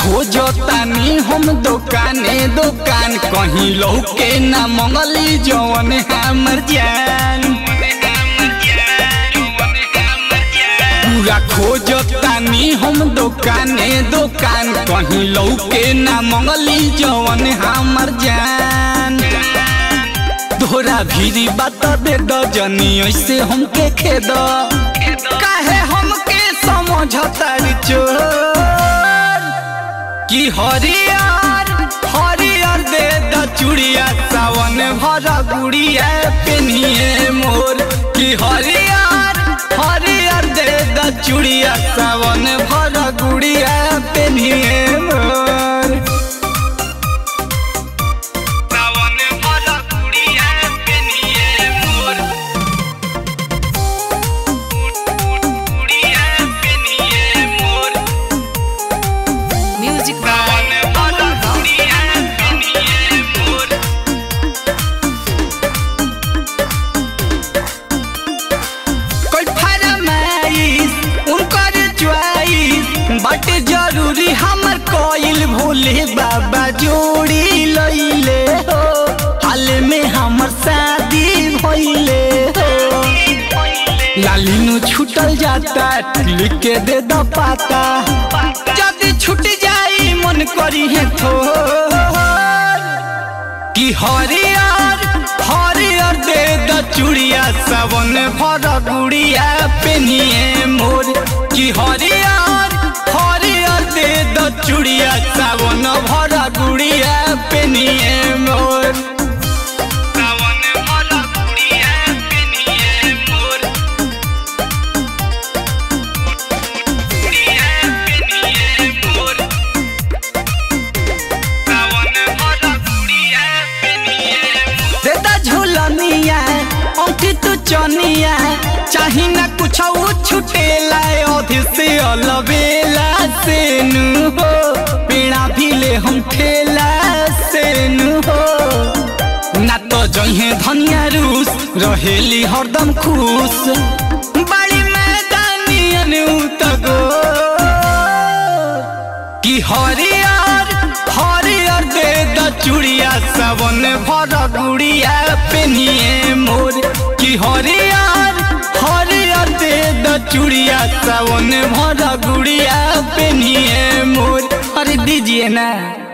खोजो तानी हम दुकाने दुकान कहीं लौके ना मंगली जवन हमर जान पूरा खोजो तानी हम दुकाने दुकान कहीं लौके ना मंगली जवन हमर जान तोरा भीरी बात दे द जनी ऐसे हमके खेद काहे हमके समझतारी चोर कि हरियर हरियर दे द चूड़िया सावन भर गुड़िया पेनिए मोर कि हरियर हरियर दे द चूड़िया सावन भर गुड़िया पेनिए मोर सावन भर गुड़िया पेनिए मोर गुड़िया पेनिए मोर Music सावन by भर Aman Rao. गुड़िया पेनिए मोर कोई फरमाइश उनकर च्वाइस बट जरूरी हमर कोइल भोले बाबा जोड़ी लइले हो हाल में हमर शादी भइले हो लालिनो छूटल जाता लिख के दे द पाता जदी छूट जाई मन करी है थोर कि हरियर हरियर दे द चूड़िया सावन भर गुड़िया पेनिए मोर कि हरियर हरियर दे द चूड़िया सावन भर गुड़िया पेनिए मोर सावन भर गुड़िया पेनिए मोर गुड़िया पेनिए मोर देता झूलनिया औठी तू चनिया चाही ना कुछ छुटेला अधे से अलबेला से नु हो पेड़ा भी ले हम ठेला से नु हो ना तो जहे धनिया रूस रहेली हरदम खुश बड़ी मैदानियन उतगो कि हरियर हरियर दे द चूड़िया सावन भर गुड़िया पेनिए मोर कि हरियर हरियर दे द चूड़िया सावन भर गुड़िया पेनिए मोर अरे दीजिए ना